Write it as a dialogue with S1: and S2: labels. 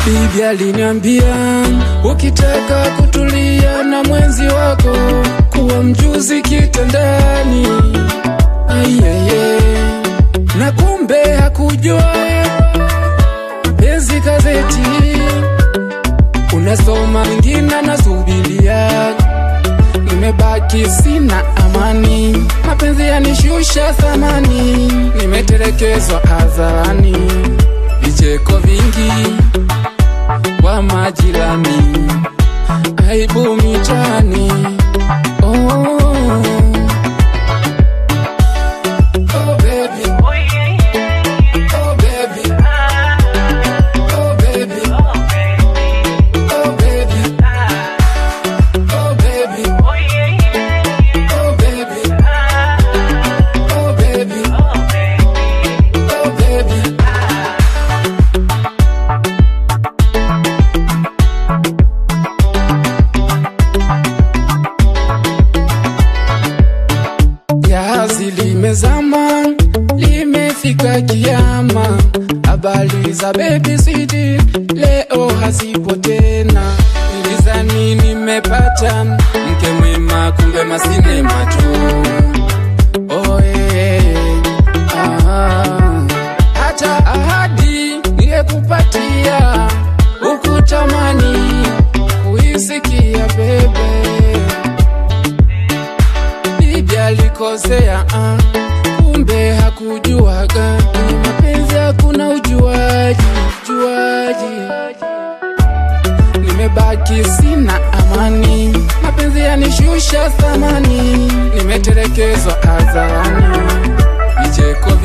S1: Bibi aliniambia ukitaka kutulia na mwenzi wako kuwa mjuzi kitandani. Ayeye, na kumbe hakujua penzi gazeti, unasoma mingine nasubilia, nimebaki sina amani, mapenzi yanishusha thamani, nimetelekezwa hadharani, vicheko vingi kwa majirani, aibu mitaani. Oh. Oh, baby. Oh, baby. Oh, baby. Oh, baby. Oh, baby. Oh, baby. Oh, baby. Oh, baby. Jahazi limezama, limefika kiama. Habari za baby sweet leo hazipo tena. Nilizani nimepata mke mwema, kumbe masinema tu. Oh, eh, ah. Hata ahadi nilikupatia ukutamani kuisikia bebe bibi alikosea, ah, kumbe hakujuaga ni mapenzi, hakuna ujuaji ujuaji. Nimebaki sina amani, mapenzi yanishusha thamani, nimetelekezwa hadharani, vicheko